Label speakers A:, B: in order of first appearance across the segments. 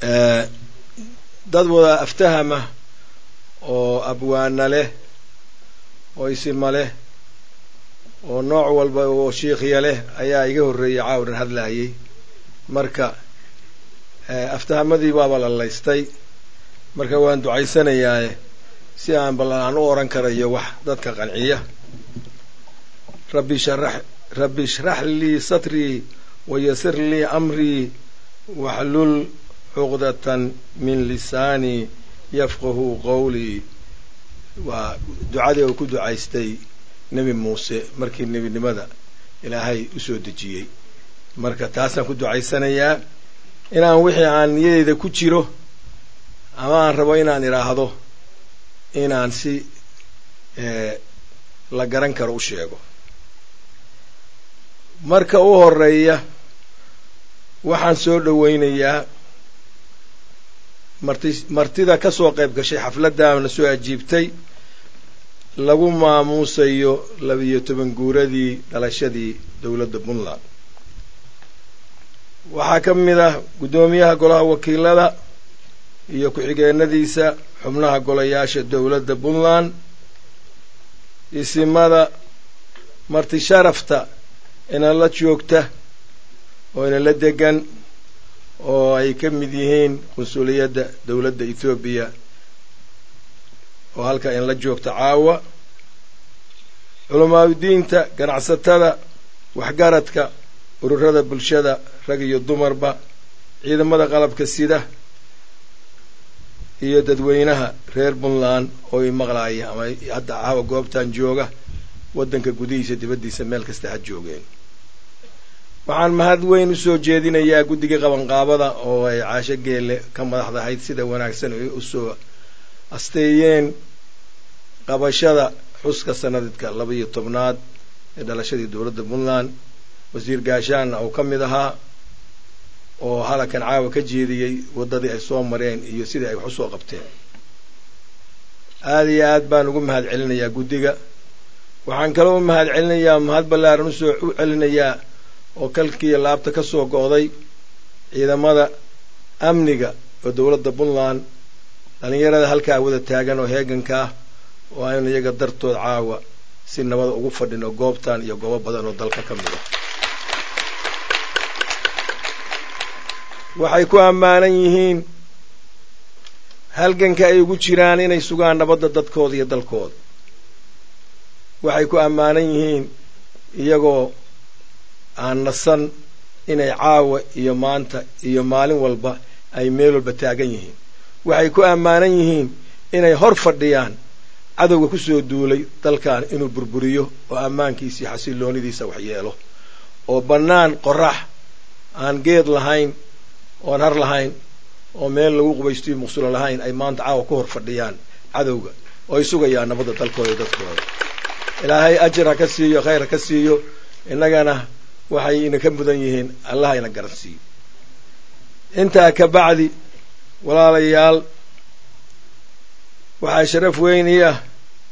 A: dad wada aftahama oo abwaana leh oo isima leh oo nooc walba oo shiikhya leh ayaa iga horreeyey caawdhan hadlaayay marka aftahamadii baaba la laystay marka waan ducaysanayaaye si aan bal aan u oran karayo wax dadka qanciya rabbi sharax rabbi ishrax lii satrii wayasir lii amrii waxlul cuqdatan min lisaanii yafqahu qowlii waa ducadii uu ku ducaystay nebi muuse markii nebinimada ilaahay u soo dejiyey marka taasaan ku ducaysanayaa inaan wixii aan niyadeyda ku jiro ama aan rabo inaan idhaahdo inaan si la garan karo u sheego marka u horeeya waxaan soo dhowaynayaa marti martida ka soo qayb gashay xafladdaana soo ajiibtay lagu maamuusayo labiyo toban guuradii dhalashadii dowladda puntland waxaa ka mid ah guddoomiyaha golaha wakiilada iyo ku-xigeenadiisa xubnaha golayaasha dowladda puntland isimada marti sharafta inala joogta oo inala degan oo ay ka mid yihiin qunsuliyadda dowladda ethoobiya oo halka inla joogta caawa culamaadudiinta ganacsatada waxgaradka ururada bulshada rag iyo dumarba ciidamada qalabka sida iyo dadweynaha reer puntland oo i maqlaaya ama hadda caawa goobtan jooga waddanka gudihiisa dibaddiisa meel kasta ha joogeen waxaan mahad weyn u soo jeedinayaa guddiga qabanqaabada oo ay caasho geelle ka madaxdahayd sida wanaagsan ay usoo asteeyeen qabashada xuska sanadka laba iyo tobnaad ee dhalashadii dowladda puntland wasiir gaashaanna uu ka mid ahaa oo halakan caawa ka jeediyey waddadii ay soo mareen iyo sidii ay wax usoo qabteen aada iyo aad baan ugu mahad celinayaa guddiga waxaan kaloo u mahad celinayaa mahad ballaaran usoo u celinayaa oo kalkiiyo laabta ka soo go'day ciidamada amniga oo dowladda puntland dhallinyarada halkaa wada taagan oo heeganka ah oo aynu iyaga dartood caawa si nabada ugu fadhino goobtan iyo goobo badan oo dalka ka mid ah waxay ku ammaanan yihiin halganka ay ugu jiraan inay sugaan nabadda dadkooda iyo dalkooda waxay ku ammaanan yihiin iyagoo aan nasan inay caawa iyo maanta iyo maalin walba ay meel walba taagan yihiin waxay ku ammaanan yihiin inay hor fadhiyaan cadowga ku soo duulay dalkan inuu burburiyo oo ammaankiisii xasilloonidiisa wax yeelo oo bannaan qorax aan geed lahayn oon har lahayn oo meel lagu qubaystiyo muqsulo lahayn ay maanta caawa ku hor fadhiyaan cadowga oo ay sugayaan nabadda dalkooda iyo dadkooda ilaahay ajar ha ka siiyo khayr ha ka siiyo innagana waxay ina ka mudan yihiin allaha ina garan siiyo intaa ka bacdi walaalayaal waxaa sharaf weyn ii ah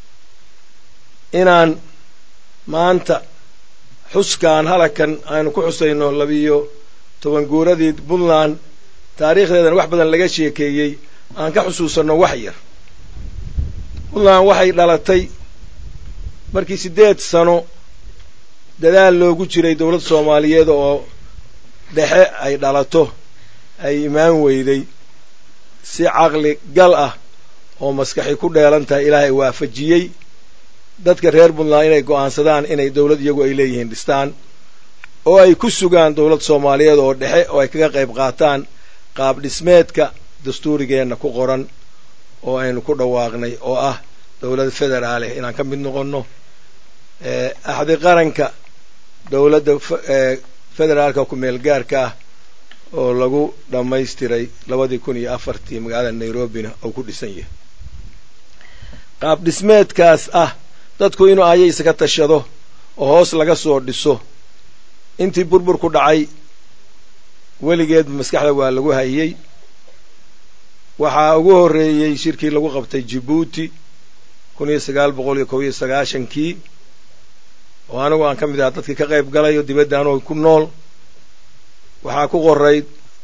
A: inaan maanta xuskaan halakan aynu ku xusayno labiyo toban guuradii puntland taariikhdeedana wax badan laga sheekeeyey aan ka xusuusanno wax yar puntland waxay dhalatay markii siddeed sano dadaal loogu jiray dowlad soomaaliyeed oo dhexe ay dhalato ay imaan weyday si caqli gal ah oo maskaxi ku dheelan tahay ilaahay waafajiyey dadka reer puntland inay go'aansadaan inay dowlad iyagu ay leeyihiin dhistaan oo ay ku sugaan dowlad soomaaliyeed oo dhexe oo ay kaga qayb qaataan qaab dhismeedka dastuurigeenna ku qoran oo aynu ku dhawaaqnay oo ah dowlad federaaleh inaan ka mid noqonno axdi qaranka dowladda federaalka ku-meel gaarka ah oo lagu dhammaystiray labadii kun iyo afartii magaalada nairobina oo ku dhisan yahay qaab dhismeedkaas ah dadku inuu ayaysa ka tashado oo hoos laga soo dhiso intii burbur ku dhacay weligeedba maskaxda waa lagu hayey waxaa ugu horreeyey shirkii lagu qabtay jibuuti kun iyo sagaal boqol iyo kob iyo sagaashankii oo anigu aan ka mid aha dadkii ka qayb galay oo dibadda anoo ku nool waxaa ku qorayd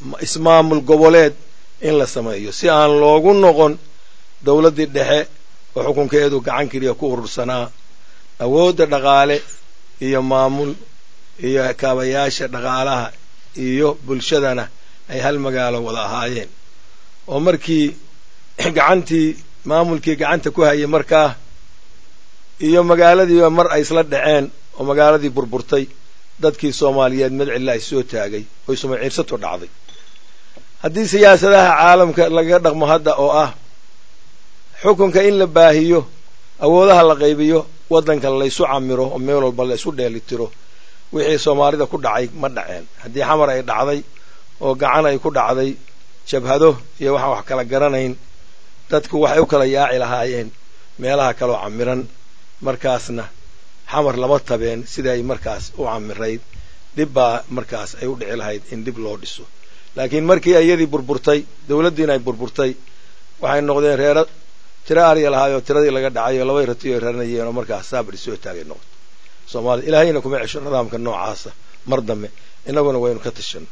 A: ismaamul goboleed in la sameeyo si aan loogu noqon dawladdii dhexe oo xukunkeedu gacan keliya ku urursanaa awoodda dhaqaale iyo maamul iyo kaabayaasha dhaqaalaha iyo bulshadana ay hal magaalo wada ahaayeen oo markii gacantii maamulkii gacanta ku hayay markaa iyo magaaladiiba mar ay isla dhaceen oo magaaladii burburtay dadkii soomaaliyeed madcilla ay soo taagay oy sumaciirsato dhacday haddii siyaasadaha caalamka lagaga dhaqmo hadda oo ah xukunka in la baahiyo awoodaha la qaybiyo waddanka laysu camiro oo meel walba la isu dheelitiro wixii soomaalida ku dhacay ma dhaceen haddii xamar ay dhacday oo gacan ay ku dhacday jabhado iyo waxaan wax kala garanayn dadku waxay u kala yaaci lahaayeen meelaha kaloo camiran markaasna xamar lama tabeen sida ay markaas u camirayd dhib baa markaas ay u dhici lahayd in dhib loo dhiso laakiin markii iyadii burburtay dawladdiina ay burburtay waxay noqdeen reero tiro ariya lahaayoo tiradii laga dhacay oo labay ratiyo ay raranayeen oo markaas saabri soo taagay noqoto soomaalida ilaahayna kuma cesho nidaamka noocaasa mar dambe innaguna waynu ka tashanno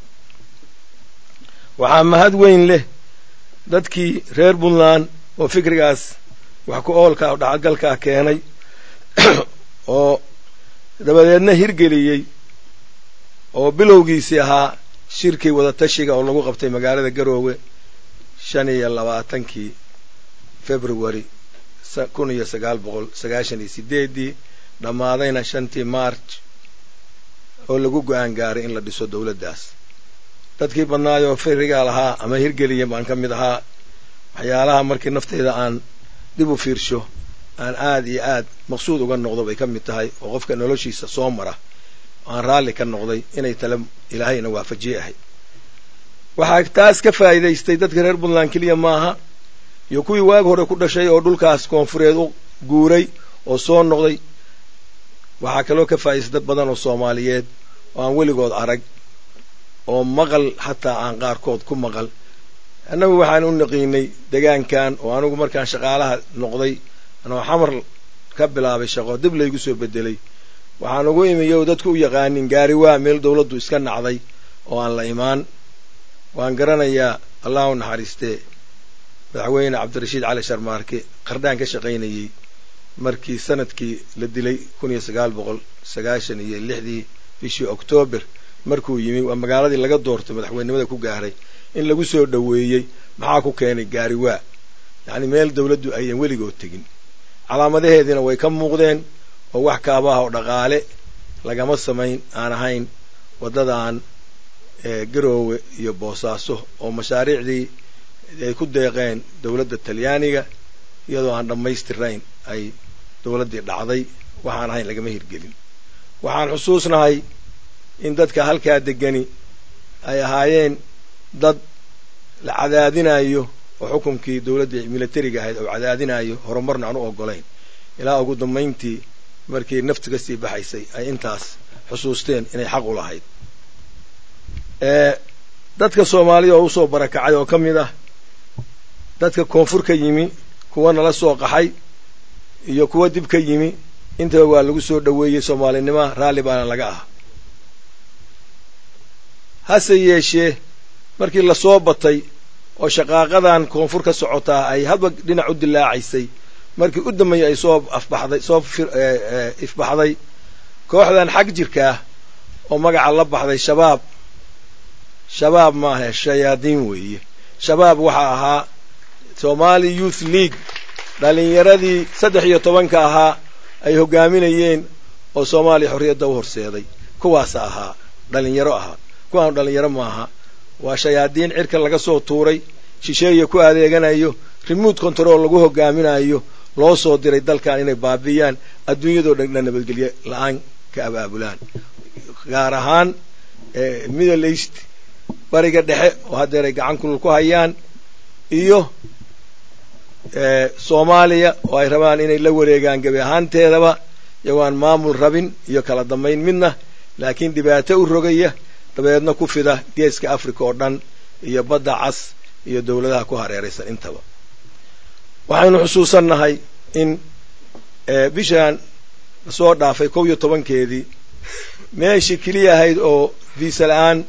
A: waxaa mahad weyn leh dadkii reer puntland oo fikrigaas wax ku oolka o dhacagalkaa keenay oo dabadeedna hirgeliyey oo bilowgiisii ahaa shirkii wadatashiga oo lagu qabtay magaalada garoowe shan iyo labaatankii february kun iyo sagaal boqol sagaashan iyo sideeddii dhammaadayna shantii march oo lagu go-aan gaaray in la dhiso dawladdaas dadkii badnaayoo firigaa lahaa ama hirgeliya baan ka mid ahaa waxyaalaha markii nafteyda aan dib u fiirsho aan aad iyo aad maqsuud uga noqdo bay ka mid tahay oo qofka noloshiisa soo mara aan raalli ka noqday inay tale ilaahayna waafajiye ahay waxaa taas ka faa'iidaystay dadka reer puntland keliya maaha iyo kuwii waag hore ku dhashay oo dhulkaas koonfureed u guuray oo soo noqday waxaa kaloo ka faa'idaystay dad badan oo soomaaliyeed oo aan weligood arag oo maqal xataa aan qaarkood ku maqal annagu waxaan u naqiinay degaankan oo anigu markaan shaqaalaha noqday anoo xamar ka bilaabay shaqo dib laygu soo bedelay waxaan ugu imiyo dadku u yaqaanin gaari waa meel dawladdu iska nacday oo aan la imaan waan garanayaa allah u naxariistee madaxweyne cabdirashiid cali sharmaarke qardhaan ka shaqaynayey markii sanadkii la dilay kun iyo sagaal boqol sagaashan iyo lixdii bishii oktoobar markuu yimi waa magaaladii laga doortay madaxweynenimada ku gaaray in lagu soo dhoweeyey maxaa ku keenay gaari waa yacni meel dawladdu ayan weligood tegin calaamadaheediina way ka muuqdeen oo wax kaabaha oo dhaqaale lagama samayn aan ahayn waddadan garoowe iyo boosaaso oo mashaariicdii ay ku deeqeen dawladda talyaaniga iyadoo aan dhammaystirayn ay dawladdii dhacday waxaan ahayn lagama hirgelin waxaan xusuusnahay in dadka halkaa degani ay ahaayeen dad la cadaadinayo oo xukunkii dawladdii militariga ahayd oo cadaadinayo horumarna aan u ogolayn ilaa ugu dambayntii markii nafti ka sii baxaysay ay intaas xusuusteen inay xaq u lahayd dadka soomaalida oo usoo barakacay oo ka mid ah dadka koonfur ka yimi kuwa nala soo qaxay iyo kuwa dib ka yimi intaba waa lagu soo dhoweeyey soomaalinima raalli baana laga ah hase yeeshee markii lasoo batay oo shaqaaqadan koonfur ka socotaa ay hadba dhinac u dilaacaysay markii u dambeeyey ay soo afbaxday soo ifbaxday kooxdan xag jirkaah oo magaca la baxday shabaab shabaab maaha shayaadiin weeye shabaab waxaa ahaa somali youth league dhalinyaradii saddex iyo tobanka ahaa ay hoggaaminayeen oo soomaaliya xorriyadda u horseeday kuwaasa ahaa dhalinyaro ahaa kuwaanu dhalinyaro maaha waa shayaadiin cirka laga soo tuuray shisheeya ku adeeganayo remote control lagu hogaaminayo loo soo diray dalkan inay baabi'iyaan adduunyadoo dhan nabadgelye la-aan ka abaabulaan gaar ahaan middle east bariga dhexe oo haddeer ay gacan kulul ku hayaan iyo soomaaliya oo ay rabaan inay la wareegaan gebi ahaanteedaba iyagoaan maamul rabin iyo kala dambayn midna laakiin dhibaato u rogaya dabeedna ku fida geeska africa oo dhan iyo badda cas iyo dawladaha ku hareeraysan intaba waxaynu xusuusannahay in bishaan lasoo dhaafay kow iyo tobankeedii meeshii keliya ahayd oo viisa la-aan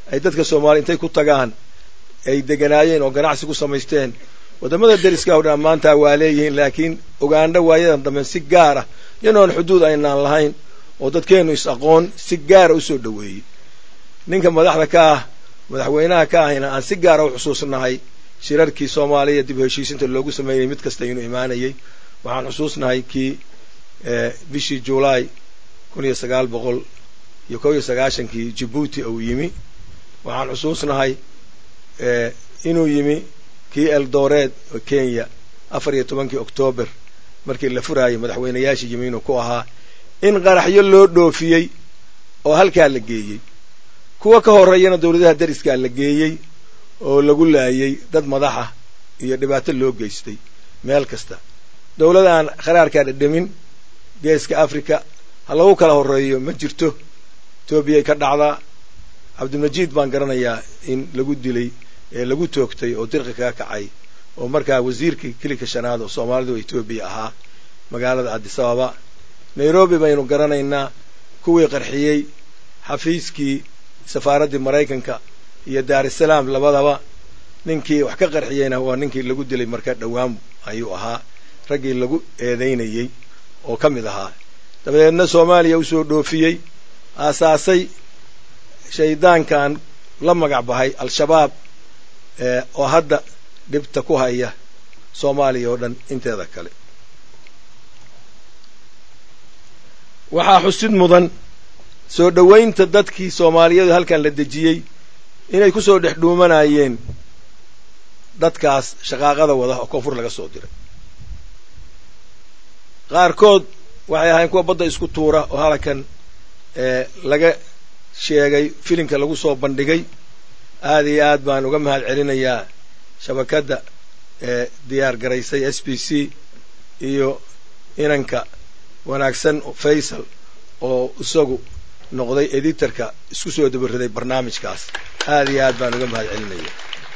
A: ay dadka soomaaliya intay ku tagaan ay deganaayeen oo ganacsi ku samaysteen waddamada deriska o dhan maanta waa leeyihiin laakiin ogaandho waayadan dambe si gaara yanoon xuduud aynaan lahayn oo dadkeennu is aqoon si gaara u soo dhoweeyey ninka madaxda ka ah madaxweynaha ka ahayna aan si gaara u xusuusnahay shirarkii soomaaliya dib u heshiisinta loogu sameynayay mid kasta inuu imaanayay waxaan xusuusnahay kii bishii julaay kun iyo sagaal boqol iyo kob iyo sagaashankii jibuuti uu yimi waxaan xusuusnahay inuu yimi kii eldoreed oo kenya afar iyo tobankii oktoobar markii la furaayay madaxweynayaashii yimi inuu ku ahaa in qaraxyo loo dhoofiyey oo halkaa la geeyey kuwa ka horreeyana dawladaha deriskaa la geeyey oo lagu laayay dad madaxa iyo dhibaato loo geystay meel kasta dawladaan kharaarkaa dhadhamin geeska africa ha lagu kala horreeyo ma jirto etoobiyay ka dhacdaa cabdilmajiid baan garanayaa in lagu dilay ee lagu toogtay oo dirqi kaga kacay oo markaa wasiirkii kilika shanaad oo soomaalidu etoobiya ahaa magaalada addisababa nairobi baynu garanaynaa kuwii qarxiyey xafiiskii safaaraddii maraykanka iyo daarusalaam labadaba ninkii wax ka qarxiyeyna waa ninkii lagu dilay marka dhowaan ayuu ahaa raggii lagu eedaynayey oo ka mid ahaa dabadeedna soomaaliya usoo dhoofiyey aasaasay shaydaankan la magac bahay al-shabaab oo hadda dhibta ku haya soomaaliya oo dhan inteeda kale waxaa xusid mudan soo dhowaynta dadkii soomaaliyadu halkan la dejiyey inay ku soo dhex dhuumanayeen dadkaas shaqaaqada wada oo koonfur laga soo diray qaarkood waxay ahayn kuwa badda isku tuura oo halkan laga sheegay filimka lagu soo bandhigay aad iyo aad baan uga mahad celinayaa shabakadda ee diyaar garaysay s b c iyo inanka wanaagsan faysal oo isagu noqday editorka isku soo dabaraday barnaamijkaas aad iyo aad baan uga mahad celinaya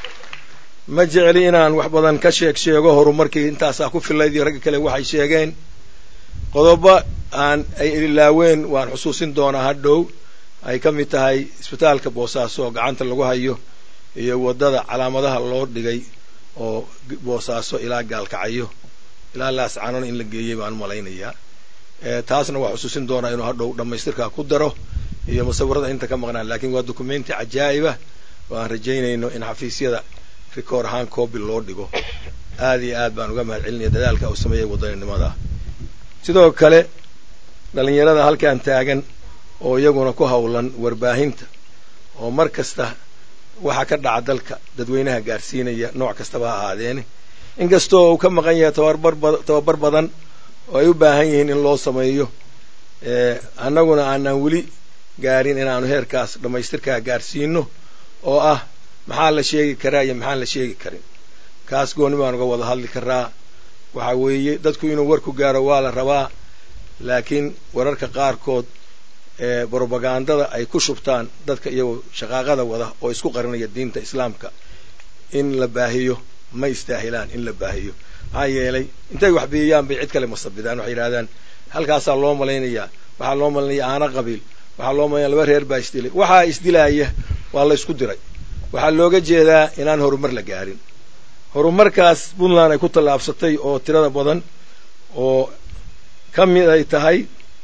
A: ma jecli inaan wax badan ka sheeg sheego horumarkii intaasaa ku filayd iyo ragga kale waxay sheegeen qodobo aan ay ilaaween waan xusuusin doonaa hadhow ay ka mid tahay isbitaalka boosaaso oo gacanta lagu hayo iyo waddada calaamadaha loo dhigay oo boosaaso ilaa gaalkacayo ilaa laascanona in la geeyey baan malaynayaa taasna waa xusuusin doonaa inuu hadhow dhammaystirkaa ku daro iyo musawirada inta ka maqnaan lakiin waa documenti cajaa'ibah oo aan rajaynayno in xafiisyada rikoor ahaan coobi loo dhigo aad iyo aad baan uga mahad celinaya dadaalka uu sameeyey wadaninimada sidoo kale dhallinyarada halkan taagan oo iyaguna ku hawlan warbaahinta oo mar kasta waxa ka dhaca dalka dadweynaha gaarsiinaya nooc kastaba ha ahaadeene inkastoo uu ka maqan yahay tababar badan oo ay u baahan yihiin in loo sameeyo annaguna aanaan weli gaarin inaanu heerkaas dhammaystirkaa gaarsiino oo ah maxaa la sheegi karaa iyo maxaan la sheegi karin kaas gooni baan uga wada hadli karaa waxa weeye dadku inuu warku gaaro waa la rabaa laakiin wararka qaarkood ee brobagandada ay ku shubtaan dadka iyagoo shaqaaqada wada oo isku qarinaya diinta islaamka in la baahiyo ma istaahilaan in la baahiyo maxaa yeelay intay wax biyayaan bay cid kale masabidaan waxay yidhahdaan halkaasaa loo malaynayaa waxaa loo malaynayaa aana qabiil waxaa loo malaynayaa laba reer baa isdilay waxaa isdilaaya waa la isku diray waxaa looga jeedaa inaan horumar la gaarin horumarkaas puntland ay ku tallaabsatay oo tirada badan oo ka mid ay tahay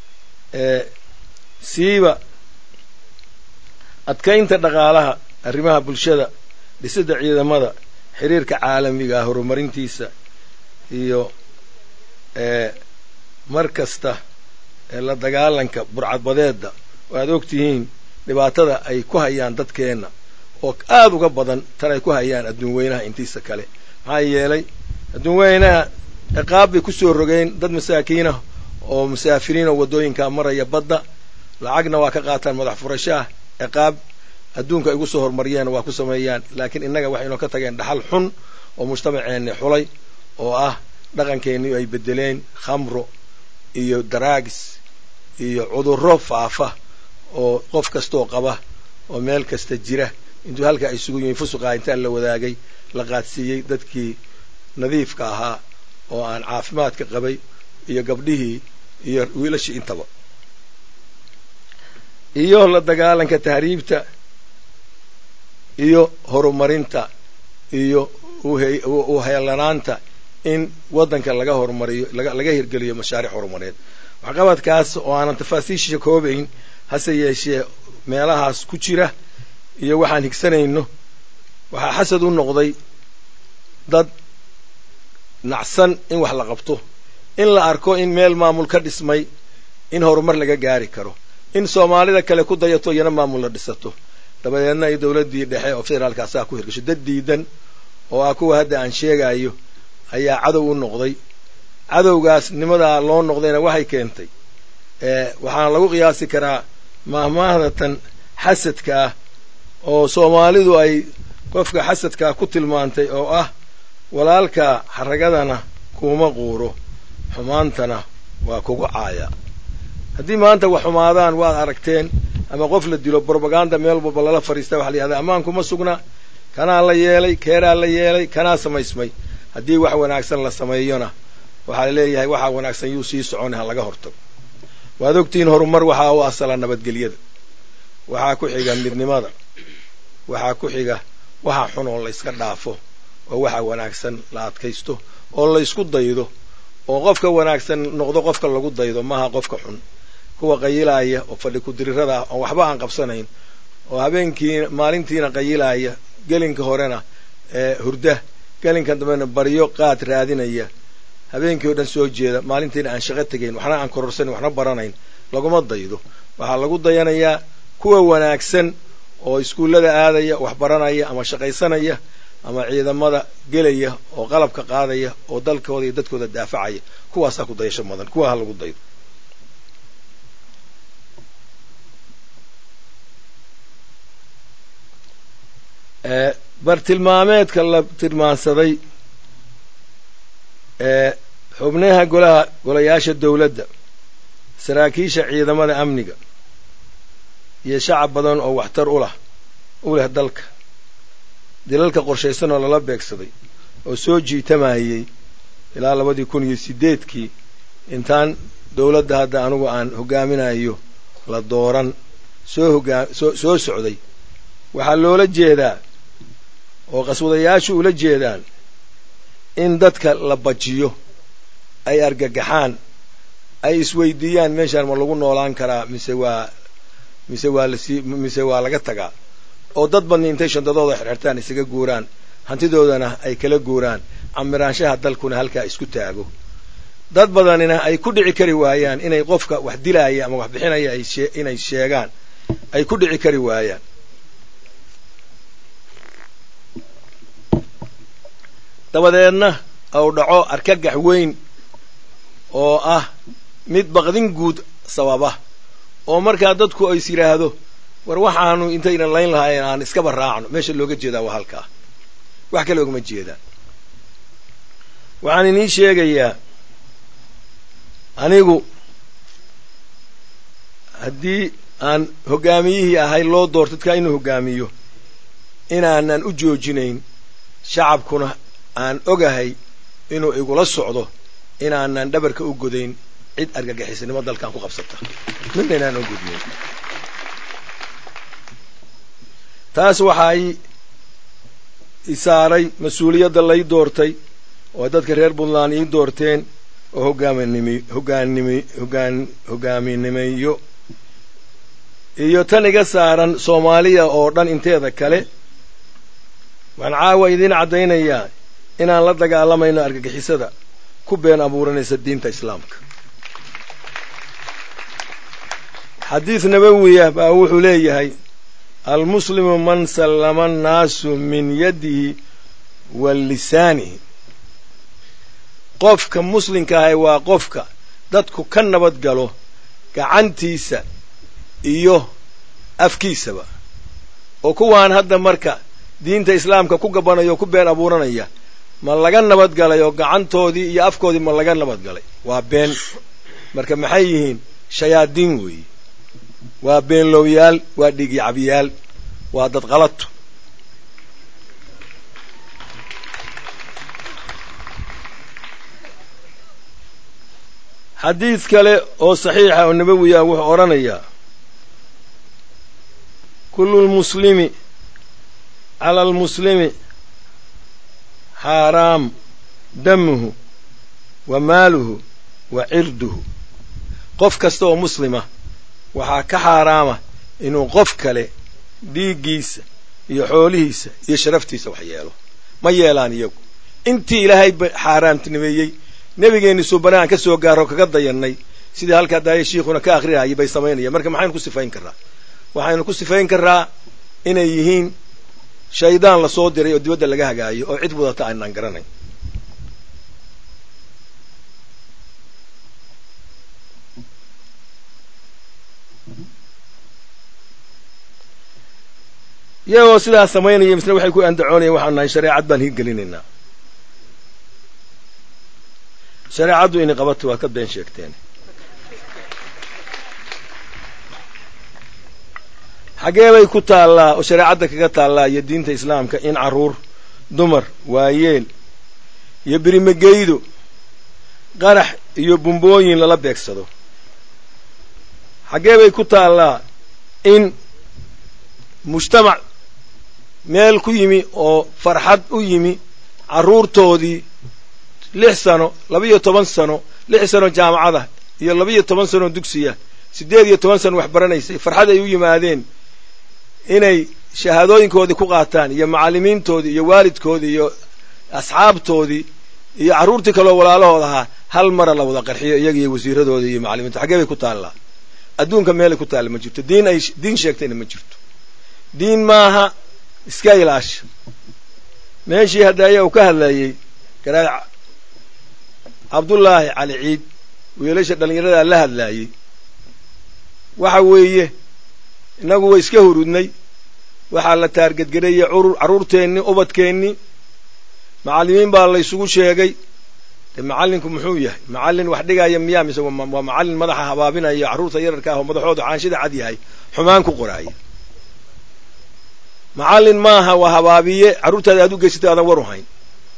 A: siiba adkaynta dhaqaalaha arrimaha bulshada dhisidda ciidamada xiriirka caalamiga horumarintiisa iyo mar kasta la dagaalanka burcadbadeedda oo aad og tihiin dhibaatada ay ku hayaan dadkeenna oo aada uga badan tan ay ku hayaan adduun weynaha intiisa kale maxaa yeelay adduun weynaha ciqaab bay ku soo rogeen dad masaakiinah oo musaafiriin oo waddooyinkaa maraya badda lacagna waa ka qaataan madax furashaah ciqaab adduunka ay ugu soo horumariyeen waa ku sameeyaan laakiin innaga waxay inoo ka tageen dhaxal xun oo mujtamaceenni xulay oo ah dhaqankeennii ay bedeleen khamro iyo daraagis iyo cudurro faafa oo qof kastaoo qaba oo meel kasta jira intuu halkaa isugu yimin fusuqaa intaa la wadaagay la qaadsiiyey dadkii nadiifka ahaa oo aan caafimaadka qabay iyo gabdhihii iyo wiilashii intaba iyo la dagaalanka tahriibta iyo horumarinta iyo u heelanaanta in waddanka laga horumariyo laga hirgeliyo mashaariic horumareed waxqabadkaas oo aanan tafaasiisha koobayn hase yeeshee meelahaas ku jira iyo waxaan higsanayno waxaa xasad u noqday dad nacsan in wax la qabto in la arko in meel maamul ka dhismay in horumar laga gaari karo in soomaalida kale ku dayato iyana maamul la dhisato dabadeedna ay dowladdii dhexe oo federaalka asaga ku hirgasho dad diidan oo ah kuwa hadda aan sheegayo ayaa cadow u noqday cadowgaas nimadaa loo noqdayna waxay keentay waxaana lagu qiyaasi karaa mahmaahdatan xasadka ah oo soomaalidu ay qofka xasadkaa ku tilmaantay oo ah walaalka xaragadana kuuma quuro xumaantana waa kugu caaya haddii maanta wax xumaadaan waad aragteen ama qof la dilo brobaganda meel walba lala fadhiista waxa la yihahda ammaankuma sugna kanaa la yeelay keeraa la yeelay kanaa samaysmay haddii wax wanaagsan la sameeyona waxaa la leeyahay waxaa wanaagsan yuu sii socon ha laga hortago waad ogtihiin horumar waxaa u asala nabadgelyada waxaa ku xiga midnimada waxaa ku xiga waxa xun oo la yska dhaafo oo waxa wanaagsan la adkaysto oo la ysku daydo oo qofka wanaagsan noqdo qofka lagu daydo maaha qofka xun kuwa qayilaaya oo fadhi ku-dirirada ah oo waxba aan qabsanayn oo habeenkii maalintiina qayilaaya gelinka horena ee hurda gelinka dambena baryo qaad raadinaya habeenkii oo dhan soo jeeda maalintiina aan shaqo tegayn waxna aan kororsanin waxna baranayn laguma daydo waxaa lagu dayanayaa kuwa wanaagsan oo iskuullada aadaya wax baranaya ama shaqaysanaya ama ciidamada gelaya oo qalabka qaadaya oo dalkooda iyo dadkooda daafacaya kuwaasaa ku dayasho mudan kuwa ha lagu daydo bartilmaameedka la tilmaansaday ee xubnaha golaha golayaasha dowladda saraakiisha ciidamada amniga iyo shacab badan oo waxtar u lah u leh dalka dilalka qorshaysan oo lala beegsaday oo soo jiitamayey ilaa labadii kun iyo siddeedkii intaan dowladda hadda anugu aan hoggaaminayo la dooran soo hogaa soo soo socday waxaa loola jeedaa oo qaswadayaashu ula jeedaan in dadka la bajiyo ay argagaxaan ay isweydiiyaan meeshaan ma lagu noolaan karaa mise waa mise waa lasii mise waa laga tagaa oo dad badni intay shandadooda xirxirtaan isaga guuraan hantidoodana ay kala guuraan camiraanshaha dalkuna halkaa isku taago dad badanina ay ku dhici kari waayaan inay qofka wax dilaaya ama wax bixinaya ay shee inay sheegaan ay ku dhici kari waayaan dabadeedna ou dhaco argagax weyn oo ah mid baqdin guud sababa oo markaa dadku ays yidhaahdo war waxaanu intaynan layn lahayn aan iskaba raacno meesha looga jeedaa waa halkaa wax kale ogama jeedaan waxaan inii sheegayaa anigu haddii aan hoggaamiyihii ahay loo doorto dadkaa inuu hoggaamiyo inaanan u joojinayn shacabkuna aan ogahay inuu igula socdo inaanan dhabarka u godayn cid argagixisnimo dalkan ku qabsata midna inaan u gudnayn taas waxaa i isaaray mas-uuliyadda lay doortay oo dadka reer puntland ii doorteen oo hogaaminimi hogaanimi hogaan hoggaaminimiyo iyo tan iga saaran soomaaliya oo dhan inteeda kale waxaan caawa idiin caddaynayaa inaan la dagaalamayno argagixisada ku been abuuranaysa diinta islaamka xadiis nabawiya baa wuxuu leeyahay almuslimu man sallama annaasu min yadihi wa lisaanihi qofka muslimka ahay waa qofka dadku ka nabad galo gacantiisa iyo afkiisaba oo kuwaan hadda marka diinta islaamka ku gabanaya oo ku been abuuranaya ma laga nabad galay oo gacantoodii iyo afkoodii ma laga nabad galay waa been marka maxay yihiin shayaadiin weeye waa beenlowyaal waa dhigicabyaal waa dad qalato xadiid kale oo saxiixa oo nabawiya wuxuu odhanayaa kullu lmuslimi cala almuslimi xaaraam damuhu wa maaluhu wa cirduhu qof kasta oo muslima waxaa ka xaaraama inuu qof kale dhiiggiisa iyo xoolihiisa iyo sharaftiisa wax yeelo ma yeelaan iyagu intii ilaahay xaaraamtinimeeyey nebigeenni suubane aan ka soo gaaro kaga dayannay sidii halkaa daaya shiikhuna ka akrinayay bay samaynayaan marka maxaynu ku sifayn karraa waxaynu ku sifayn karraa inay yihiin shaydaan la soo diray oo dibadda laga hagaayo oo cid wadata aynaan garanayn iyagoo sidaas samaynaya misle waxay ku andacoonayeen waxaan nahay shareecad baan hirgelinaynaa shareecaddu inay qabato waad ka been sheegteen xaggee bay ku taallaa oo shareecadda kaga taallaa iyo diinta islaamka in carruur dumar waayeel iyo birimageydo qarax iyo bumbooyin lala beegsado xaggee bay ku taallaa in mujtamac meel ku yimi oo farxad u yimi carruurtoodii lix sano laba-iyo toban sano lix sano jaamacada iyo laba-iyo toban sano dugsiya siddeed iyo toban sano wax baranaysay farxad ay u yimaadeen inay shahaadooyinkoodii ku qaataan iyo macallimiintoodii iyo waalidkoodii iyo asxaabtoodii iyo carruurtii kaloo walaalahood ahaa hal mara la wada qarxiyo iyaga iyo wasiiradoodii iyo macallimiinta xaggee bay ku taallaa adduunka meelay ku taalla ma jirto diin ay diin sheegtayna ma jirto diin maaha iska ilaasha meeshii haddaaya uu ka hadlayey garaa cabdullaahi cali ciid wiilasha dhallinyaradaa la hadlaayey waxa weeye innagu way iska hurudnay waxaa la taargedgareeyey carruurteennii ubadkeennii macallimiin baa laysugu sheegay de macallinku muxuu yahay macallin wax dhigaya miyaa mise waa macallin madaxa habaabinaya carruurta yararka ah oo madaxoodu caanshida cad yahay xumaan ku qoraaya macallin maaha waa habaabiye carruurtaada aad u geysatay aadan war u hayn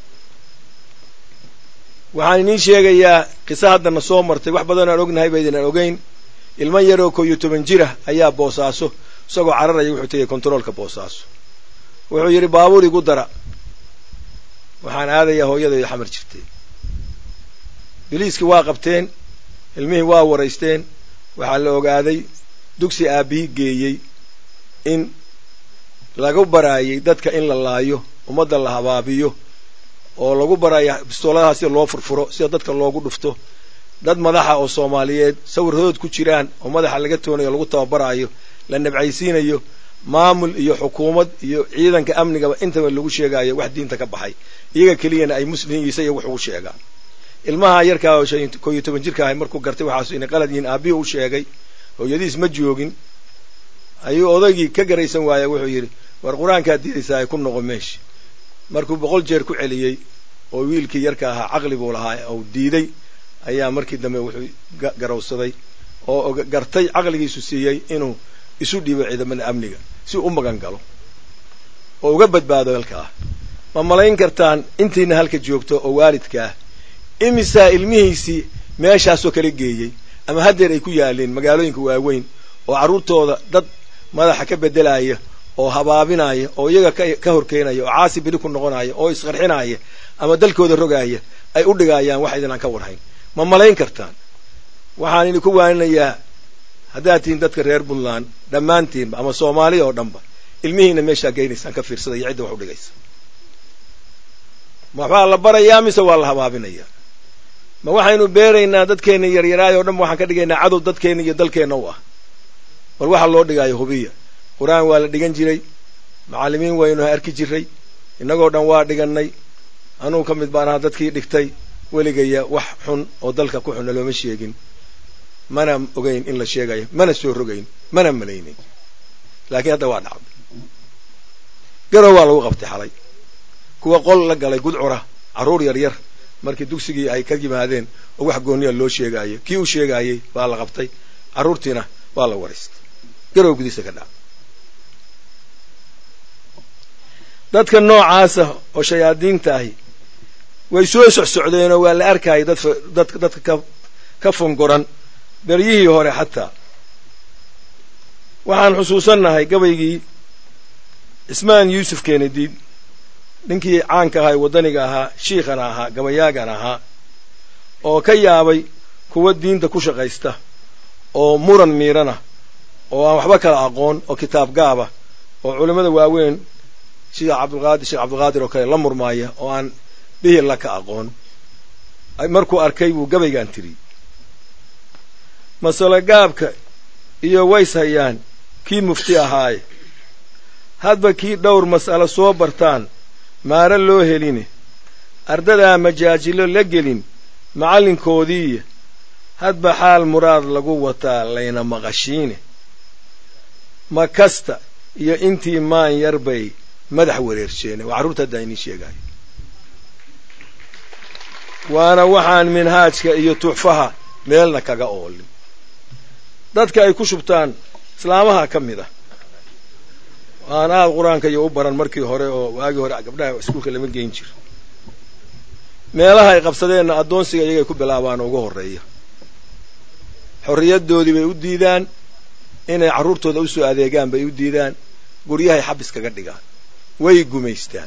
A: waxaan idiin sheegayaa qiso haddana soo martay wax badan aan ognahay baydinaan ogeyn ilmo yaroo koo iyo toban jirah ayaa boosaaso isagoo cararaya wuxuu tegay kontaroolka boosaaso wuxuu yidhi baabuur igu dara waxaan aadayaa hooyadayda xamar jirtay biliiskii waa qabteen ilmihii waa waraysteen waxaa la ogaaday dugsi aabbihii geeyey in lagu baraayay dadka in la laayo ummadda la habaabiyo oo lagu baraya bistooladaha sida loo furfuro sida dadka loogu dhufto dad madaxa oo soomaaliyeed sawirhood ku jiraan oo madaxa laga toonayo lagu tababaraayo la nabcaysiinayo maamul iyo xukuumad iyo ciidanka amnigaba intaba lagu sheegaayo wax diinta ka baxay iyaga keliyana ay muslim isa iyo wax ugu sheegaan ilmaha yarkaa oo koo iyo toban jirka ahay markuu gartay waxaasu inay qalad yihiin aabbihi u sheegay hooyadiis ma joogin ayuu odaygii ka garaysan waaya wuxuu yidhi war qur-aankaad diidaysaa ku noqo meesha markuu boqol jeer ku celiyey oo wiilkii yarka ahaa caqli buu lahaa ou diiday ayaa markii dambe wuxuu garawsaday oo gartay caqligiisu siiyey inuu isu dhiibo ciidamada amniga si u magan galo oo uga badbaado halkaa ma malayn kartaan intiina halka joogto oo waalidkaah imisaa ilmihiisii meeshaasoo kala geeyey ama haddeer ay ku yaaleen magaalooyinka waaweyn oo carruurtooda dad madaxa ka beddelaya oo habaabinaya oo iyaga ka horkeenaya oo caasi bili ku noqonaya oo isqarxinaya ama dalkooda rogaaya ay u dhigayaan wax idin aan ka warhayn ma malayn kartaan waxaan idinku waaninayaa haddaad tihiin dadka reer puntland dhammaantiinba ama soomaaliya oo dhanba ilmihiina meeshaa geynaysaan ka fiirsada iyo cidda wax u dhigaysa ma waxbaa la barayaa mise waa la habaabinayaa ma waxaynu beeraynaa dadkeenna yaryaraay oo dhan waxaan ka dhigaynaa cadow dadkeenna iyo dalkeenna u ah bal waxa loo dhigaayo hubiya qur-aan waa la dhigan jiray macallimiin waynu arki jiray innagoo dhan waa dhigannay anugu ka mid baan ahaa dadkii dhigtay weligaya wax xun oo dalka ku xunna looma sheegin mana ogeyn in la sheegayo mana soo rogayn mana malaynayn laakiin hadda waa dhacday garow waa lagu qabtay xalay kuwa qol la galay gudcura carruur yar yar markii dugsigii ay ka yimaadeen oo wax gooniya loo sheegaayo kii u sheegaayey baa la qabtay carruurtiina waa la waraystay garow gudiisa ka dhaca dadka noocaasa oo shayaadiinta ahi way soo socsocdeenoo waa la arkayay dadka ka fongoran beryihii hore xataa waxaan xusuusannahay gabaygii cismaan yuusuf keenadiid ninkii caanka ahaa ee waddaniga ahaa shiikhana ahaa gabayaagana ahaa oo ka yaabay kuwa diinta ku shaqaysta oo muran miirana oo aan waxba kala aqoon oo kitaab gaaba oo culimmada waaweyn sida cabdulqaadir sheekh cabdulqaadir oo kale la murmaaya oo aan bihilla ka aqoon markuu arkay buu gabaygaan tiri masalo gaabka iyo ways hayaan kii mufti ahaaye hadba kii dhowr mas'alo soo bartaan maara loo heline ardadaa majaajilo la gelin macallinkoodiiya hadba xaal muraad lagu wataa layna maqashiine ma kasta iyo intii maan yar bay madax wareersheene waa carruurta haddaa inii sheegayo waana waxaan minhaajka iyo tuxfaha meelna kaga oolin dadka ay ku shubtaan islaamaha ka mid ah aan aad qur-aanka iyo u baran markii hore oo waagii hore gabdhaha iskuulka lama geyn jiro meelaha ay qabsadeenna addoonsiga iyagay ku bilaabaan ugu horreeya xorriyaddoodii bay u diidaan inay carruurtooda u soo adeegaan bay u diidaan guryahay xabis kaga dhigaan way gumaystaan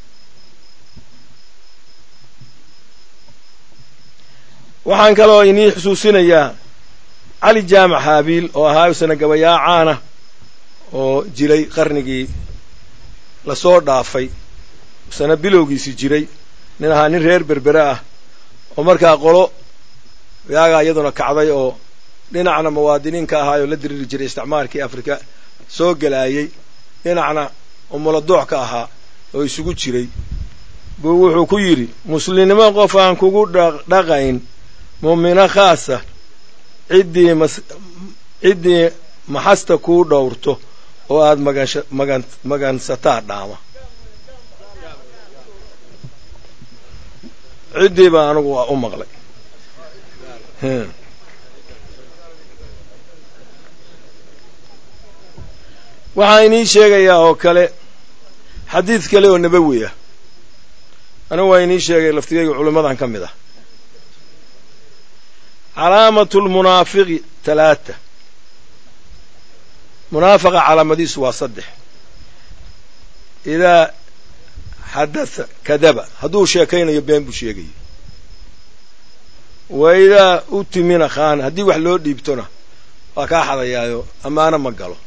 A: waxaan kaloo inii xusuusinayaa cali jaamac haabiil oo ahaa isana gabayaa caana oo jiray qarnigii lasoo dhaafay isana bilowgiisi jiray nin ahaa nin reer berbere ah oo markaa qolo yaagaa iyaduna kacday oo dhinacna muwaadiniinka ahaa oo la diriri jiray isticmaalkii afrika soo gelaayey dhinacna umuladoox ka ahaa oo isugu jiray buu wuxuu ku yidhi muslimnimo qof aan kugu dhaqayn mu'mino khaasa ciddii ciddii maxasta kuu dhowrto oo aad magan magansataa dhaama ciddii baa anigu u maqlay waxaa inii sheegayaa oo kale xadiid kale oo nabawi ah anigu waa inii sheegay laftigayga culimmadan ka mid ah calaamatu lmunaafiqi talaata munaafaqa calaamadiisu waa saddex idaa xadatha kadaba hadduu sheekaynayo been buu sheegaya wa idaa utimina khaana haddii wax loo dhiibtona waa kaa xadayaayo ammaano ma galo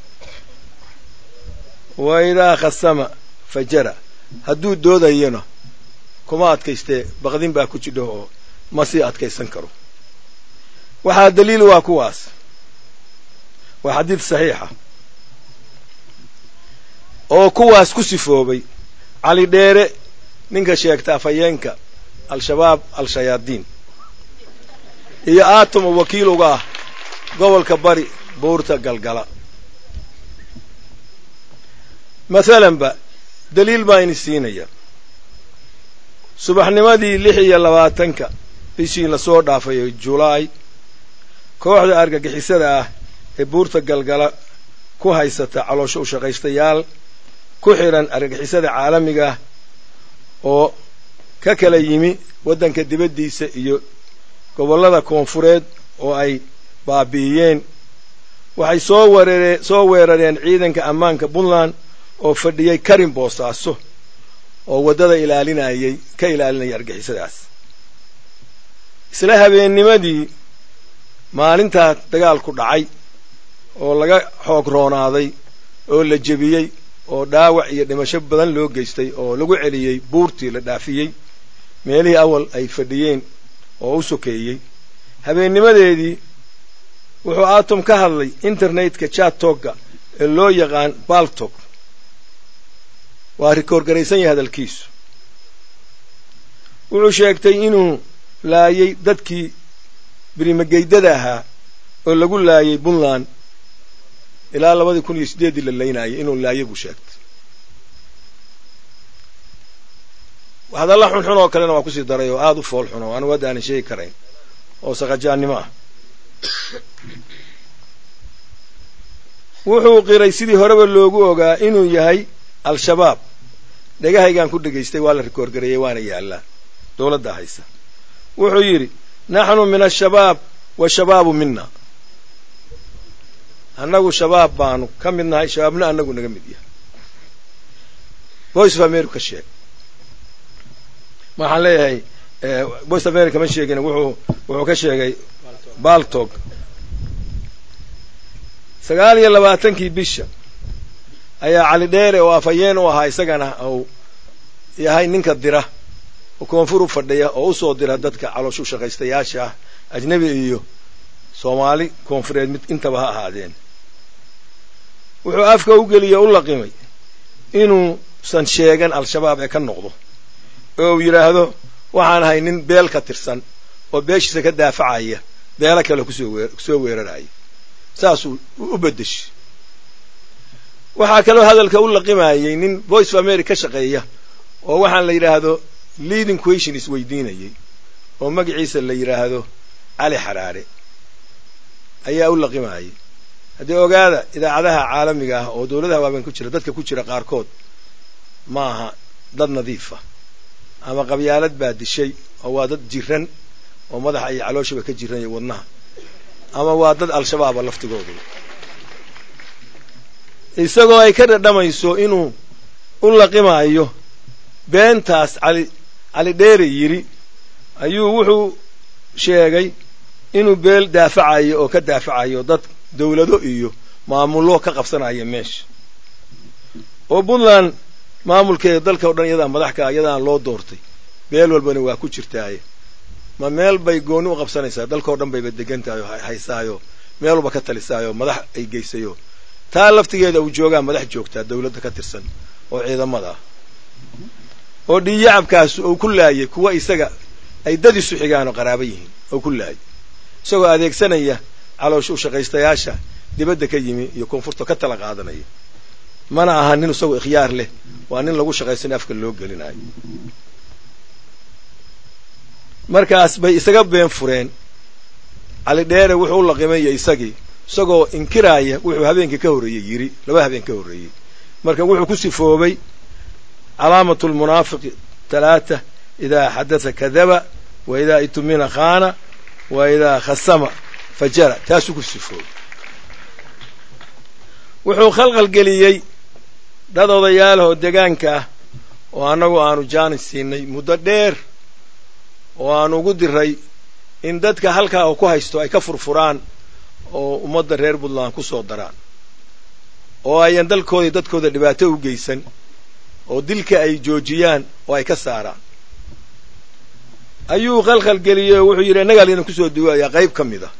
A: wa idaa khasama fajara hadduu doodayona kuma adkaystee baqdin baa ku jidho oo ma sii adkaysan karo waxaa daliil waa kuwaas waa xadiid saxiixa oo kuwaas ku sifoobay cali dheere ninka sheegta afhayeenka al-shabaab al-shayaadiin iyo aatom oo wakiil uga ah gobolka bari buurta galgala masalanba daliil baa ini siinaya subaxnimadii lix iyo labaatanka bishii lasoo dhaafayo julaay kooxda argagixisada ah ee buurta galgala ku haysata caloosho u shaqaystayaal ku xidhan argagixisada caalamiga ah oo ka kala yimi waddanka dibaddiisa iyo gobollada koonfureed oo ay baabi'iyeen waxay soo weeraree soo weerareen ciidanka ammaanka puntland oo fadhiyey karin boosaaso oo waddada ilaalinayay ka ilaalinaya argixisadaas isla habeennimadii maalintaa dagaalku dhacay oo laga xoog roonaaday oo la jebiyey oo dhaawac iyo dhimasho badan loo geystay oo lagu celiyey buurtii la dhaafiyey meelihii awal ay fadhiyeen oo u sokeeyey habeennimadeedii wuxuu atom ka hadlay internetka chatogga ee loo yaqaan baltog waa rikoorgaraysan yahay hadalkiisu wuxuu sheegtay inuu laayay dadkii birimageydada ahaa oo lagu laayay puntland ilaa labadii kun iyo siddeeddii la laynayay inuu laayay buu sheegtay hadalla xunxun oo kalena waa kusii daray oo aada u fool xun oo anigu hadda aanan sheegi karayn oo saqajaannimo ah wuxuu qiray sidii horeba loogu ogaa inuu yahay al-shabaab dhegahaygaan ku dhegaystay waa la rikoorgareeyey waana yaallaa dowladda haysa wuxuu yidhi naxnu min ashabaab washabaabu mina annagu shabaab baanu ka mid nahay shabaabna annagu naga mid yahay voice of america ka sheeg waxaan leeyahay voice of america ma sheegin wuxuu wuxuu ka sheegay baltog sagaal iyo labaatankii bisha ayaa cali dheere oo afhayeen u ahaa isagana uu yahay ninka dira oo koonfur u fadhiya oo usoo dira dadka calooshu shaqaystayaasha ah ajnebi iyo soomaali koonfureed mid intaba ha ahaadeen wuxuu afka u geliye u laqimay inuusan sheegan al-shabaab ee ka noqdo oo uu yidhaahdo waxaan ahay nin beel ka tirsan oo beeshiisa ka daafacaya beelo kale kusoo weeraraya saasuu u beddeshay waxaa kaloo hadalka u laqimayey nin voice of america ka shaqeeya oo waxaan la yidhaahdo leading question is weydiinayay oo magaciisa la yidhaahdo cali xaraare ayaa u laqimayay haddii ogaada idaacadaha caalamiga ah oo dawladaha waaweyn ku jira dadka ku jira qaarkood ma aha dad nadiifa ama qabyaalad baa dishay oo waa dad jiran oo madaxa iyo calooshaba ka jiran iyo wadnaha ama waa dad al-shabaaba laftigoodu isagoo ay ka dhadhamayso inuu u laqimaayo beentaas cali cali dheere yidhi ayuu wuxuu sheegay inuu beel daafacayo oo ka daafacayo dad dawlado iyo maamullo ka qabsanaya meesha oo puntland maamulkeeda dalka o dhan iyadaa madaxkaa iyadaan loo doortay beel walbana waa ku jirtaaye ma meel bay gooni u qabsanaysaa dalkao dhan bayba degan tahay oo haysaayo meel walba ka talisaayo madax ay geysayo taa laftigeeda uu joogaa madax joogtaa dawladda ka tirsan oo ciidamada ah oo dhiyacabkaas uu ku laayay kuwa isaga ay dad isu xigaan oo qaraaba yihiin oo ku laayay isagoo adeegsanaya caloosha u shaqaystayaasha dibadda ka yimi iyo koonfurta ka tala qaadanaya mana aha nin isagoo ikhyaar leh waa nin lagu shaqaysana afka loo gelinayo markaas bay isaga been fureen cali dheere wuxuu u laqimaya isagii isagoo inkiraaya wuxuu habeenkii ka horreeyey yidhi laba habeen ka horreeyey marka wuxuu ku sifoobay calaamatu lmunaafiqi talaata idaa xadatha kadaba wa idaa itumina khaana wa idaa khasama fajara taasuu ku sifoobay wuxuu khalqal geliyey dad odayaalah oo degaanka ah oo annagu aanu jaanis siinay muddo dheer oo aanu ugu diray in dadka halkaa oo ku haysto ay ka furfuraan oo ummadda reer puntland ku soo daraan oo ayan dalkooda dadkooda dhibaato u geysan oo dilka ay joojiyaan oo ay ka saaraan ayuu khalkhal geliyey oo wuxuu yidhi innagaa laydin kusoo duwayaa qayb ka mid a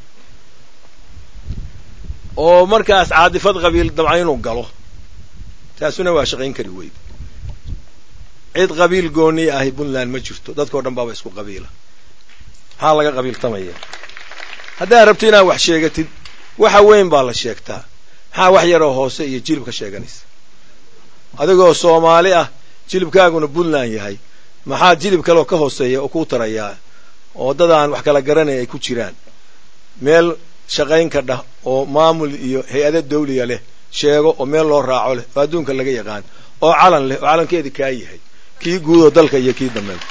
A: oo markaas caadifad qabiil dabca inuu galo taasuna waa shaqayn kari weyd cid qabiil gooni ahi puntland ma jirto dadkao dhan baaba isku qabiila maxaa laga qabiiltamaya haddaad rabto inaad wax sheegatid waxa weyn baa la sheegtaa maxaa wax yaroo hoose iyo jilib ka sheeganaysa adigoo soomaali ah jilibkaaguna puntland yahay maxaa jilib kaleoo ka hooseeya oo kuu tarayaa oo dad aan wax kala garanay ay ku jiraan meel shaqayn ka dhah oo maamul iyo hay-ado dawliya leh sheego oo meel loo raaco leh oo adduunka laga yaqaan oo calan leh oo calankeedi kaa yahay kii guudoo dalka iyo kii dambeed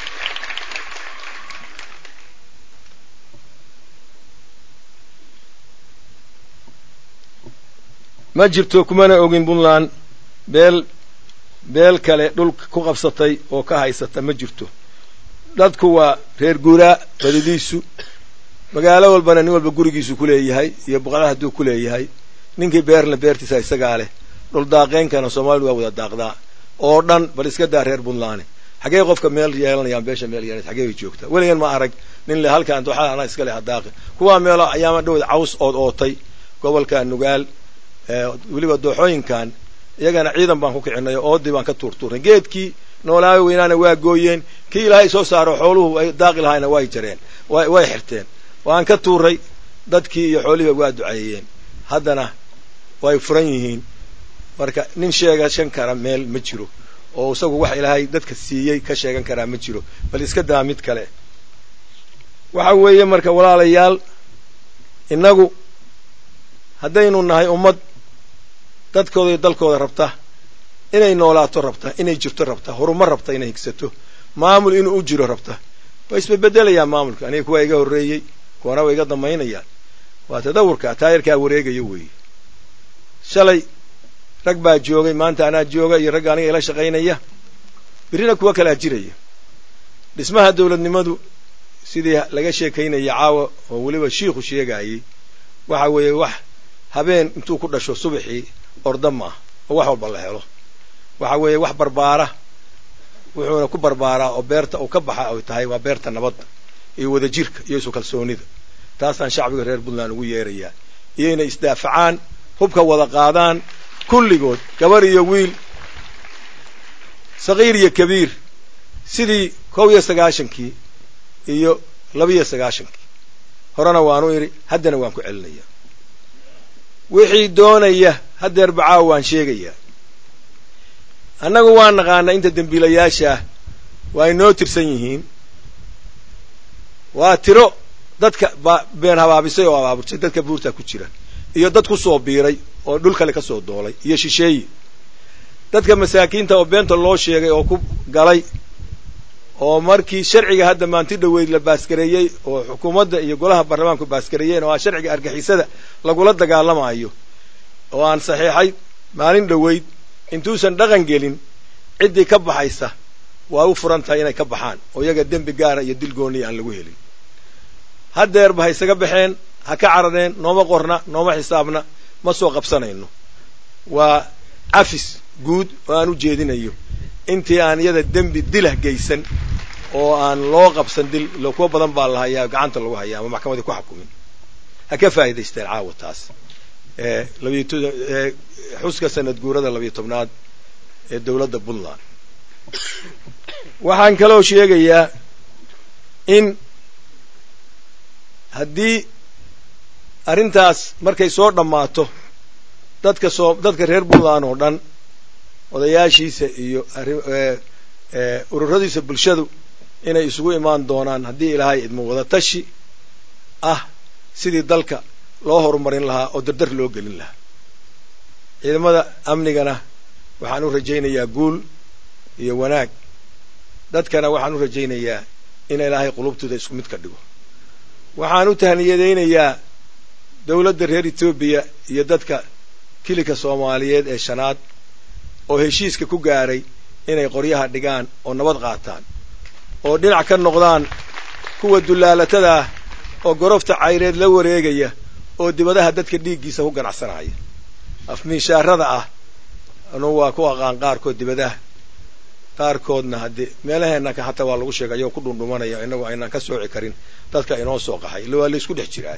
A: ma jirto kumana ogin puntland beel beel kale dhul ku qabsatay oo ka haysata ma jirto dadku waa reer guuraa badidiisu magaalo walbana nin walba gurigiisu ku leeyahay iyo boqolaha hadduu ku leeyahay ninkii beerna beertiisa isagaa leh dhul daaqeynkana soomaalidu waa wada daaqdaa oo dhan bal iska daa reer puntland xagee qofka meel yeelanayaan beesha meel yeelanaysa xagee bay joogtaa weligan ma arag nin le halkaan dooxada anaa iska leh hadaaqi kuwaa meelo ayaama dhowda caws ood ootay gobolka nugaal weliba dooxooyinkan iyagana ciidan baan ku kicinay oo oodii baan ka tuurtuurnay geedkii noolaayo weynaana waa gooyeen kii ilaahay soo saaro xooluhu ay daaqi lahayna way jareen way xirteen waan ka tuuray dadkii iyo xoolihiiba waa duceeyeen haddana way furan yihiin marka nin sheegashan kara meel ma jiro oo isagu wax ilaahay dadka siiyey ka sheegan karaa ma jiro bal iska daa mid kale waxa weeye marka walaalayaal innagu haddaynu nahay ummad dadkooda iyo dalkooda rabta inay noolaato rabta inay jirto rabta horumar rabta inay higsato maamul inuu u jiro rabta way isbedbedelayaan maamulka aniga kuwaa iga horreeyey kuwana way iga damaynayaan waa tadawurka taayarkaa wareegaya weeye shalay rag baa joogay maanta anaa jooga iyo ragga aniga ila shaqaynaya birrina kuwa kalaa jiraya dhismaha dawladnimadu sidii laga sheekaynaya caawa oo weliba shiikhu sheegaayey waxa weeye wax habeen intuu ku dhasho subaxii orda maaha oo wax walba la helo waxa weeye wax barbaara wuxuuna ku barbaaraa oo beerta uu ka baxa ay tahay waa beerta nabadda iyo wadajirka iyo isu kalsoonida taasaan shacbiga reer puntland ugu yeerayaa iyo inay isdaafacaan hubka wada qaadaan kulligood gabar iyo wiil sagiir iyo kabiir sidii kow iyo sagaashankii iyo labiyo sagaashankii horena waanu idhi haddana waan ku celinayaa wixii doonaya haddeer bacaawa waan sheegayaa annagu waan naqaanaa inta dembiilayaashaah waa inoo tirsan yihiin waa tiro dadka been habaabisay oo abaaburtay dadka buurtaa ku jira iyo dad ku soo biiray oo dhul kale ka soo doolay iyo shisheeyi dadka masaakiinta oo beenta loo sheegay oo ku galay oo markii sharciga hadda maanti dhoweyd la baaskareeyey oo xukuumadda iyo golaha baarlamaanku baaskareeyeen oo ah sharciga argixisada lagula dagaalamayo oo aan saxiixay maalin dhoweyd intuusan dhaqan gelin ciddii ka baxaysa waa u furan tahay inay ka baxaan oo iyaga dembi gaara iyo dil gooniya aan lagu helin haddeerba ha isaga baxeen ha ka carareen nooma qorna nooma xisaabna ma soo qabsanayno waa cafis guud oo aan u jeedinayo intii aan iyada dembi dilah geysan oo aan loo qabsan dil ilo kuwa badan baa la hayaa gacanta lagu hayaa ama maxkamadii ku xukumin ha ka faa'idaysteen caawa taas xuska sanad guurada labiyo tobnaad ee dowladda puntland waxaan kaloo sheegayaa in haddii arrintaas markay soo dhammaato dadka soo dadka reer puntland oo dhan odayaashiisa iyo ururadiisa bulshadu inay isugu imaan doonaan haddii ilaahay idmo wada tashi ah sidii dalka loo horumarin lahaa oo dardar loo gelin lahaa ciidamada amnigana waxaan u rajaynayaa guul iyo wanaag dadkana waxaan u rajaynayaa in ilaahay qulubtooda isku mid ka dhigo waxaan u tahniyadaynayaa dawladda reer etoobiya iyo dadka kilika soomaaliyeed ee shanaad oo heshiiska ku gaaray inay qoryaha dhigaan oo nabad qaataan oo dhinac ka noqdaan kuwa dullaalatada ah oo gorofta cayreed la wareegaya oo dibadaha dadka dhiiggiisa ku ganacsanaya afmiishaarada ah anugu waa ku aqaan qaarkood dibadaha qaarkoodna haddii meelaheenna hataa waa lagu sheegay ayagoo ku dhundhumanaya inagu aynaan ka sooci karin dadka inoo soo qaxay illa waa laysku dhex jiraay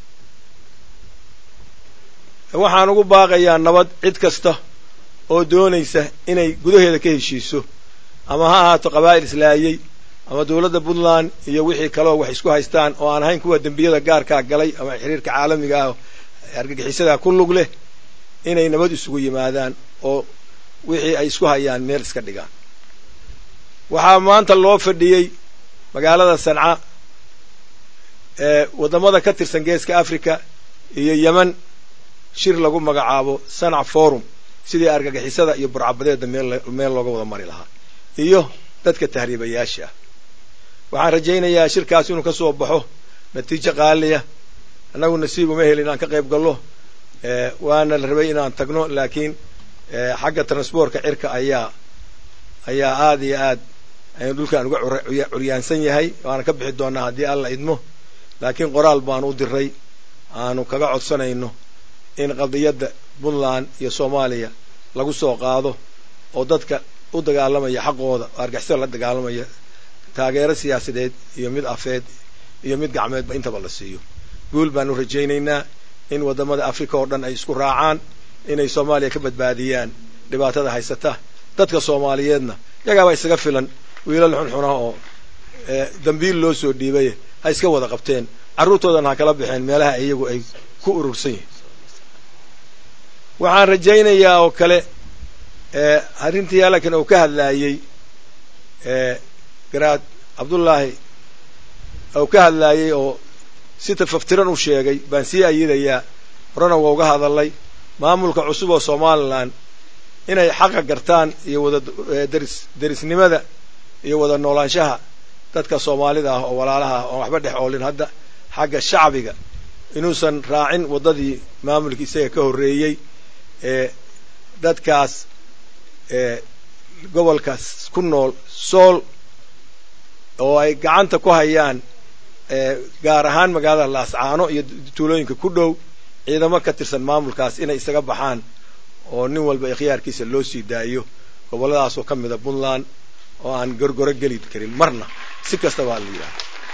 A: waxaan ugu baaqayaa nabad cid kasta oo doonaysa inay gudaheeda ka heshiiso ama ha ahaato qabaa'il islaayey ama dawladda puntland iyo wixii kaleo wax isku haystaan oo aan ahayn kuwa dembiyada gaarkaa galay ama xiriirka caalamiga ah argagixisadaa ku lug leh inay nabad isugu yimaadaan oo wixii ay isku hayaan meel iska dhigaan waxaa maanta loo fadhiyey magaalada sanca ee waddamada ka tirsan geeska africa iyo yemen shir lagu magacaabo sanac forum sidii argagixisada iyo burcabadeeda meel looga wada mari lahaa iyo dadka tahriibayaasha ah waxaan rajaynayaa shirkaas inuu ka soo baxo natiijo qaaliya annagu nasiib uma helin inaan ka qayb gallo waana la rabay inaan tagno laakiin xagga transportka cirka ayaa ayaa aada iyo aad aynu dhulkaan uga curyaansan yahay waana ka bixi doonaa haddii alla idmo laakiin qoraal baanu u diray aanu kaga codsanayno in qadiyadda puntland iyo soomaaliya lagu soo qaado oo dadka u dagaalamaya xaqooda oo argixisada la dagaalamaya taageero siyaasadeed iyo mid afeed iyo mid gacmeedba intaba la siiyo guul baanu rajaynaynaa in waddamada africa oo dhan ay isku raacaan inay soomaaliya ka badbaadiyaan dhibaatada haysata dadka soomaaliyeedna yagaaba isaga filan wiilal xunxuna oo dambiil loo soo dhiibay ha iska wada qabteen carruurtoodana ha kala baxeen meelaha iyagu ay ku urursan yihiin waxaan rajaynayaa oo kale arrintii halkan uu ka hadlaayey garaad cabdullaahi uu ka hadlaayey oo si tafaftiran u sheegay baan sii ayidayaa horena waa uga hadalay maamulka cusub oo somalilan inay xaqa gartaan iyo wada deris derisnimada iyo wada noolaanshaha dadka soomaalida ah oo walaalaha ah oon waxba dhex oolin hadda xagga shacbiga inuusan raacin waddadii maamulkii isaga ka horreeyey ee dadkaas ee gobolkaas ku nool sool oo ay gacanta ku hayaan gaar ahaan magaalada laascaano iyo tuulooyinka ku dhow ciidamo ka tirsan maamulkaas inay isaga baxaan oo nin walba ikhyaarkiisa loo sii daayo gobolladaasoo ka mida puntland oo aan gorgoro geli karin marna si kastaba ha la yidhaha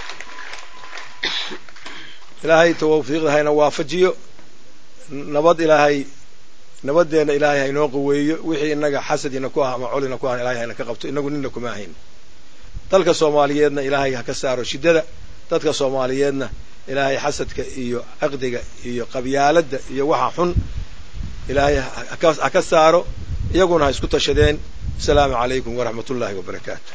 A: ilaahay tawfiiqda hayna waafajiyo nabad ilaahay nabadeenna ilaahay haynoo qaweeyo wixii inaga xasadina ku ah ama colina ku ah ilahay hayna ka qabto inagu nina kuma ahayn dalka soomaaliyeedna ilaahay ha ka saaro shiddada dadka soomaaliyeedna ilaahay xasadka iyo caqdiga iyo qabyaaladda iyo waxa xun ilaahay ha ka saaro iyaguna ha isku tashadeen asalaamu calaykum waraxmat ullaahi wabarakaatu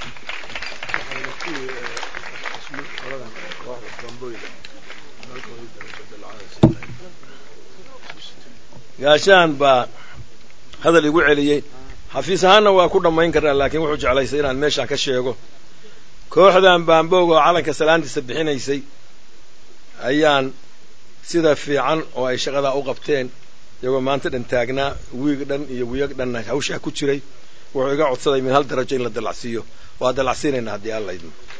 A: gaashaan baa hadal igu celiyey xafiis ahaanna waa ku dhammayn karnaa laakiin wuxuu jeclaystay inaan meeshaan ka sheego kooxdan baamboog oo calanka salaantiisa bixinaysay ayaan sida fiican oo ay shaqadaa u qabteen iyagoo maanta dhan taagnaa wiig dhan iyo wiig dhanna hawshaa ku jiray wuxuu iga codsaday min hal darajo in la dallacsiiyo waa dallacsiinaynaa haddii alla idmo